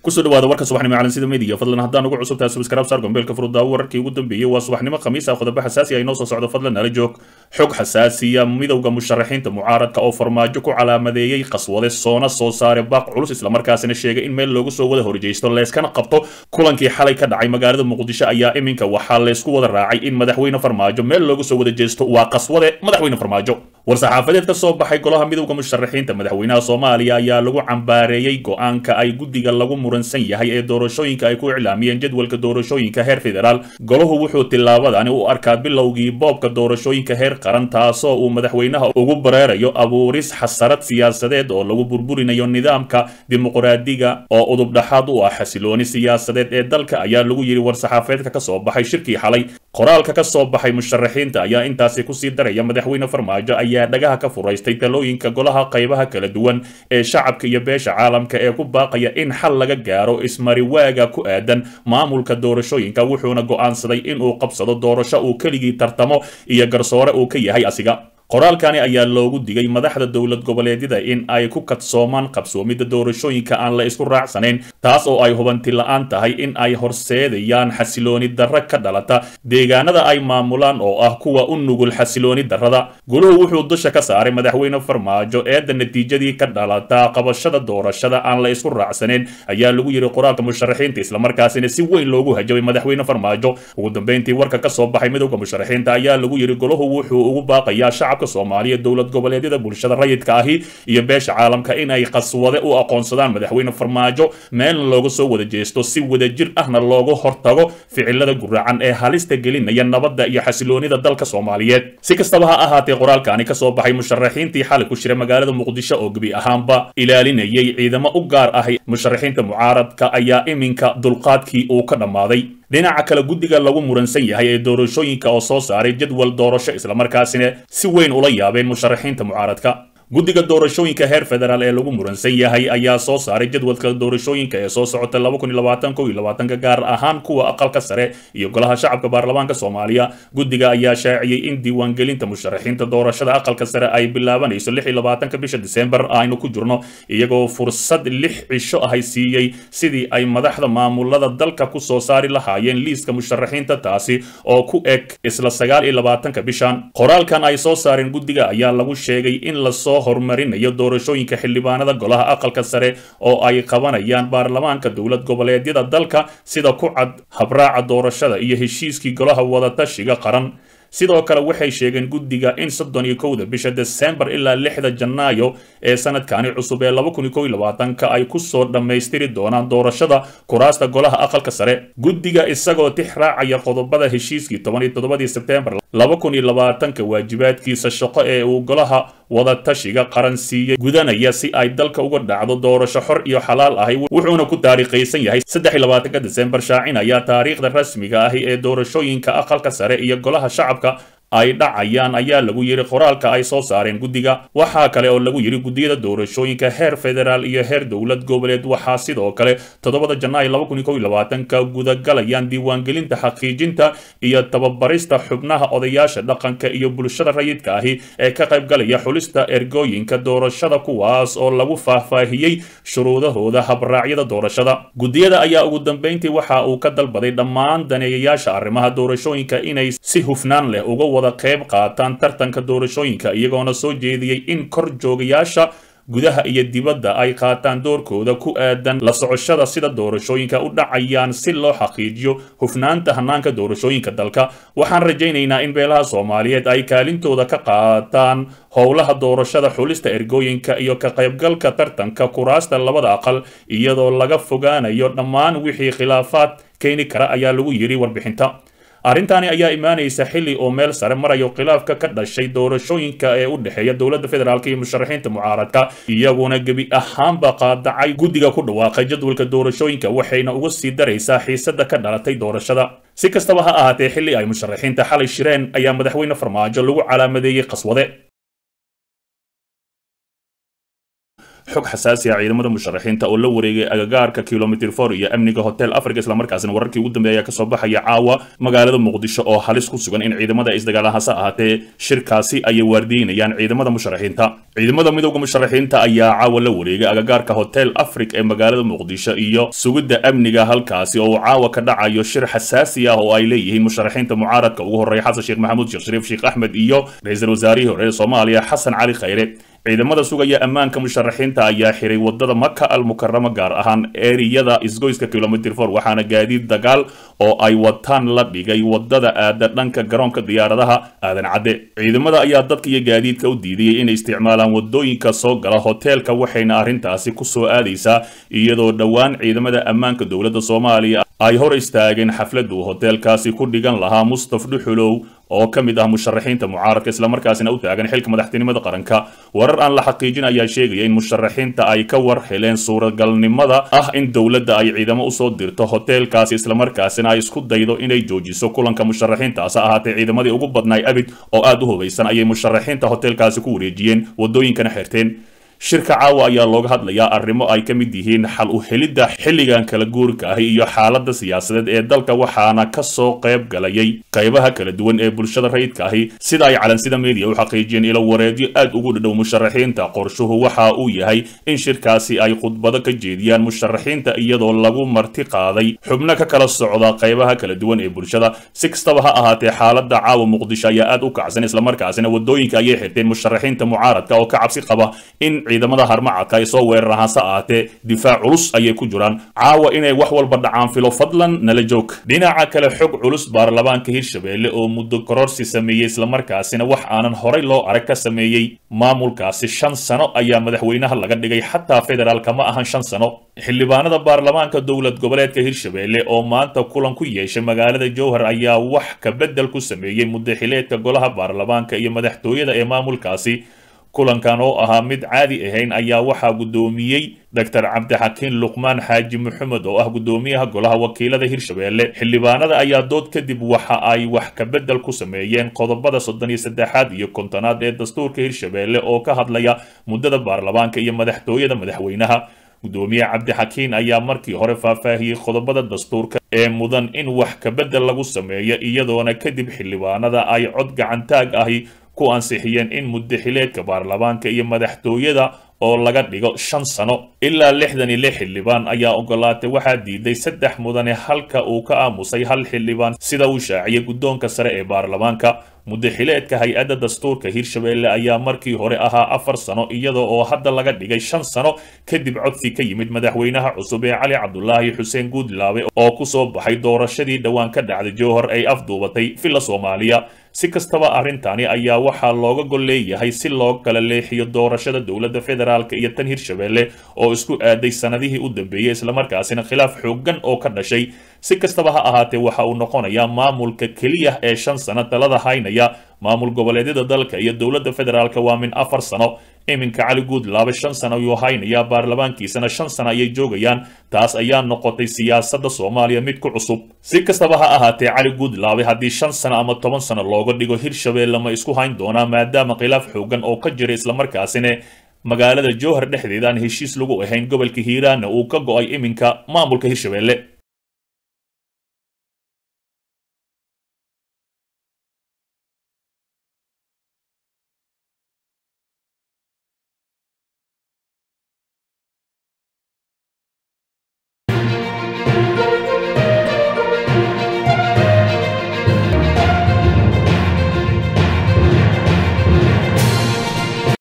kusoo dhawaada warka subaxnimo calansida media fadlan haddaan ugu cusub tahay subscribe saar gombeelka furudaawo wararkii ugu dambeeyey waa subaxnimo khamiis ah qodobo xasaasi ah inoo soo socdo fadlan nala joog xog xasaasiya midowda musharaxiinta mucaaradka oo farmaajo ku calaamadeeyey qaswade soona soo saare baaq culus islamarkaasina sheegay in meel loogu soo wada horjeysto leeskana qabto kulankii xalay ka dhacay magaalada muqdisho ayaa iminka waxaa leysku wada raacay in madaxweyne farmaajo meel loogu soo wada jeesto waa qaswade madaxweyne farmaajo war-saxaafadeed ka soo baxay golaha midowda musharaxiinta madaxweynaha soomaaliya ayaa lagu cambaareeyey go-aanka ay guddiga lagu muransan yahay ee doorashooyinka ay ku iclaamiyeen jadwalka doorashooyinka heer federaal golahu wuxuu tillaabadani u arkaa bilowgii boobka doorashooyinka heer qaran taasoo uu madaxweynaha ugu bareerayo abuuris xasarad siyaasadeed oo lagu burburinayo nidaamka dimuqraadiga oo udubdhaxaad u ah xasilooni siyaasadeed ee dalka ayaa lagu yidhi war-saxaafadeedka ka soo baxay shirkii xalay qoraalka ka soo baxay musharaxiinta ayaa intaasi kusii daraya madaxweyne farmaajo ayaa dhagaha ka furaystay talooyinka golaha qaybaha kala duwan ee shacabka iyo beesha caalamka ee ku baaqaya in xal laga gaaro ismariwaaga ku aadan maamulka doorashooyinka wuxuuna go'aansaday inuu qabsado doorasho uu keligii tartamo iyo garsoore uu ka yahay asiga qoraalkani ayaa loogu digay madaxda dowlad goboleedyada in ay ku kadsoomaan qabsoomidda doorashooyinka aan la isku raacsanayn taas oo ay hubanti la-aan tahay in ay horseedayaan xasilooni darra ka dhalata deegaanada ay maamulaan oo ah kuwa u nugul xasilooni darrada guluhu wuxuu dusha ka saaray madaxweyne farmaajo eedda natiijadii ka dhalata qabashada doorashada aan la isku raacsanayn ayaa lagu yidhi qoraalka musharaxiinta islamarkaasina si weyn loogu hajabay madaxweyne farmaajo ugu dambeyntii warka ka soo baxay midowda musharaxiinta ayaa lagu yidhi goluhu wuxuu ugu baaqayaa shacabka soomaaliya dowlad goboleedyada bulshada rayidka ahi iyo beesha caalamka in ay qaswade u aqoonsadaan madaxweyne farmaajo meelna looga soo wada jeesto si wadajir ahna looga hortago ficilada guracan ee halista gelinaya nabadda iyo xasiloonida dalka soomaaliyeed si kastaba ha ahaatee qoraalkaani ka soo baxay musharaxiintii xalay ku jira magaalada muqdisho oo gebi ahaanba ilaalinayay ciidamo u gaar ahay musharaxiinta mucaaradka ayaa iminka dulqaadkii uu ka dhammaaday dhinaca kale guddiga lagu muransan yahay ee doorashooyinka oo soo saaray jadwal doorasho islamarkaasina si weyn ula yaabeen musharaxiinta mucaaradka guddiga doorashooyinka heer federaal ee lagu muransan yahay ayaa soo saaray jadwalka doorashooyinka ee soo socota gaar ahaan kuwa aqalka sare iyo golaha shacabka baarlamaanka soomaaliya guddiga ayaa shaaciyey in diiwaangelinta musharaxiinta doorashada aqalka sare ay bilaabanayso bisha disembar aynu ku jirno iyagoo fursad lix cisho ahay siiyey sidii ay madaxda maamulada dalka ku soo saari lahaayeen liiska musharaxiinta taasi oo ku eg isla bishan qoraalkan ay soo saareen guddiga ayaa lagu sheegay in lasoo horumarinayo doorashooyinka xildhibaanada golaha aqalka sare oo ay qabanayaan baarlamaanka dowlad goboleedyada dalka sida ku cad habraaca doorashada iyo heshiiskii golaha wadatashiga qaran sidoo kale waxay sheegeen guddiga in soddon iyo kowda bisha desembar ilaa lixda janaayo ee sanadkani cusub ee laba kun iyo kow iyo labaatanka ay kusoo dhammaystiri doonaan doorashada kuraasta golaha aqalka sare guddiga isagoo tix raacaya qodobada heshiiskii toban iyo toddobadii sebtembar laba kun iyo labaatanka waajibaadkiisa shaqo ee uu golaha wadatashiga qaran siiyey gudanaya si ay dalka uga dhacdo doorasho xor iyo xalaal ahi wuxuuna ku taariikhaysan yahay saddex iyo labaatanka desembar shaacinaya taariikhda rasmiga ahi ee doorashooyinka aqalka sare iyo golaha shacabka ay dhacayaan ayaa lagu yidhi qoraalka ay soo saareen guddiga waxaa kale oo lagu yidhi guddiyada doorashooyinka heer federaal iyo heer dowlad goboleed waxaa sidoo kale toddobada janaayo laba kun iyo kow iyo labaatanka gudagalayaan diiwaangelinta xaqiijinta iyo tababarista xubnaha odayaasha dhaqanka iyo bulshada rayidka ahi ee ka qaybgalaya xulista ergooyinka doorashada kuwaas oo lagu faahfaahiyey shuruudahooda habraacyada doorashada guddiyada ayaa ugu dambeyntii waxa uu ka dalbaday dhammaan daneeyayaasha arrimaha doorashooyinka inay si hufnaan leh uga wada qayb qaataan tartanka doorashooyinka iyagoona soo jeediyey in kor joogayaasha gudaha iyo dibadda ay qaataan doorkooda ku aadan la socoshada sida doorashooyinka u dhacayaan si loo xaqiijiyo hufnaanta hanaanka doorashooyinka dalka waxaan rajaynaynaa in beelaha soomaaliyeed ay kaalintooda ka qaataan howlaha doorashada xulista ergooyinka iyo ka qaybgalka tartanka kuraasta labada aqal iyadoo laga fogaanayo dhammaan wixii khilaafaad keeni kara ayaa lagu yidhi warbixinta arrintaani ayaa imaanaysa xilli oo meel sare marayo khilaafka ka dhashay doorashooyinka ee u dhexeeya dowladda federaalk iyo musharaxiinta mucaaradka iyaguna gebi ahaanba qaadacay guddiga ku dhawaaqay jadwalka doorashooyinka waxayna uga sii daraysaa xiisada ka dhalatay doorashada si kastaba ha ahaatee xilli ay musharaxiinta xalay shireen ayaa madaxweyne farmaajo lagu calaamadeeyey qaswade xog xasaasi ah ciidamada musharaxiinta oo la wareegay agagaarka kilomitr for iyo amniga hotel africa islamarkaasina wararkii ugu dambeeya kasoo baxaya caawa magaalada muqdisho oo halis ku sugan in ciidamada isdagaala hase ahaatee shirkaasi ayay waardiinayaan ciidamada musharaxiinta ciidamada midowda musharaxiinta ayaa caawa la wareegay agagaarka hotel africa ee magaalada muqdisho iyo sugidda amniga halkaasi oo uu caawa ka dhacayo shir xasaasi ah oo ay leeyihiin musharaxiinta mucaaradka ugu horreeya xasan sheekh maxamuud sheekh shariif sheekh axmed iyo ra-iisul wasaarihii hore ee soomaaliya xasan cali khayre ciidamada sugaya ammaanka musharaxiinta ayaa xiray wadada maka al mukarama gaar ahaan eriyada isgoyska kilomitr for waxaana gaadiid dagaal oo ay wataan la dhigay wadada aada dhanka garoonka diyaaradaha aadan cadde ciidamada ayaa dadka iyo gaadiidka u diidayay inay isticmaalaan wadooyinka soo gala hoteelka waxayna arrintaasi ku soo aadaysaa iyadoo dhowaan ciidamada ammaanka dowladda soomaaliya ay hor istaageen xafladu hoteelkaasi ku dhigan lahaa mustaf dhuxulow oo ka mid ah musharaxiinta mucaaradka islamarkaasina u taagan xilka madaxtinimada qaranka warar aan la xaqiijin ayaa sheegaya in musharaxiinta ay ka war heleen suuragalnimada ah in dowladda ay ciidamo usoo dirto hoteelkaasi islamarkaasina ay isku daydo inay joojiso kulanka musharaxiintaas ahaatee ciidamadii ugu badnaay abid oo aada u hubaysan ayay musharaxiinta hoteelkaasi ku wareejiyeen wadooyinkana xirteen shirka caawa ayaa looga hadlayaa arrimo ay ka mid yihiin xal u helidda xilligan kala guurka ahi iyo xaaladda siyaasadeed ee dalka waxaana ka soo qayb galayay qaybaha kala duwan ee bulshada rayidka ahi sida ay calansida media u xaqiijiyeen ilo wareedyo aad ugu dhadhow musharaxiinta qorshuhu waxa uu yahay in shirkaasi ay khudbado ka jeediyaan musharaxiinta iyadoo lagu marti qaaday xubno ka kala socda qaybaha kala duwan ee bulshada si kastaba ha ahaatee xaaladda caawa muqdisho ayaa aad u kacsan islamarkaasina wadooyinka ayay xirteen musharaxiinta mucaaradka oo ka cabsi qaba in ciidamada harmacadka ay soo weeraraan hase ahaatee difaac culus ayay ku jiraan caawa inay wax walba dhacaan filo fadlan nala joog dhinaca kale xog culus baarlamaanka hirshabelle oo muddo kororsi sameeyey islamarkaasina wax aanan horay loo arag ka sameeyey maamulkaasi shan sano ayaa madaxweynaha laga dhigay xataa federaalka ma ahan shan sano xildhibaanada baarlamaanka dowlad goboleedka hirshabelle oo maanta kulan ku yeeshay magaalada jowhar ayaa wax ka beddel ku sameeyey muddaxileedka golaha baarlamaanka iyo madaxtooyada ee maamulkaasi kulankan oo ahaa mid caadi ahayn ayaa waxaa guddoomiyey doctor cabdixakiin luqmaan xaaji maxamed oo ah guddoomiyaha golaha wakiilada hirshabelle xildhibaanada ayaa dood kadib waxa ay wax ka beddel ku sameeyeen qodobada soddon iyo saddexaad iyo kontonaad ee dastuurka hirshabelle oo ka hadlaya muddada baarlamaanka iyo madaxtooyada madaxweynaha guddoomiye cabdixakiin ayaa markii hore faahfaahiyey qodobada dastuurka ee mudan in wax ka beddel lagu sameeyo iyadoona kadib xildhibaanada ay cod gacantaag ahi ku ansixiyeen in muddaxileedka baarlamaanka iyo madaxtooyada oo laga dhigo shan sano ilaa lixdan iyo lix xildhibaan ayaa ogolaatay waxaa diiday saddex mudane halka uu ka aamusay hal xildhibaan sida uu shaaciyay guddoonka sare ee baarlamaanka muddaxileedka hay-adda dastuurka hirshabelle ayaa markii hore ahaa afar sano iyada oo hadda laga dhigay shan sano kadib codsi ka yimid madaxweynaha cusub ee cali cabdulaahi xuseen guudlaabe oo kusoo baxay doorashadii dhowaan ka dhacday jowhar ay afduubatay villa soomaaliya si kastaba arrintani ayaa waxaa looga gol leeyahay si loo kala leexiyo doorashada dowladda federaalka iyo tan hirshabelle oo isku aaday sanadihii u dambeeyey islamarkaasina khilaaf xooggan oo ka dhashay si kastaba ha ahaatee waxa uu noqonayaa maamulka keliya ee shan sano talada haynaya maamul goboleedyada dalka iyo dowladda federaalka waa min afar sano iminka cali guudlaabe shan sano ayuu haynayaa baarlamaankiisana shan sano ayay joogayaan taas ayaa noqotay siyaasadda soomaaliya mid ku cusub si kastaba ha ahaatee cali guudlaabe haddii shan sano ama toban sano looga dhigo hirshabelle ma isku hayn doonaa maadaama khilaaf xoogan oo ka jira islamarkaasina magaalada jowhar dhexdeeda aan heshiis lagu ahayn gobolka hiiraanna uu ka go-ay iminka maamulka hirshabelle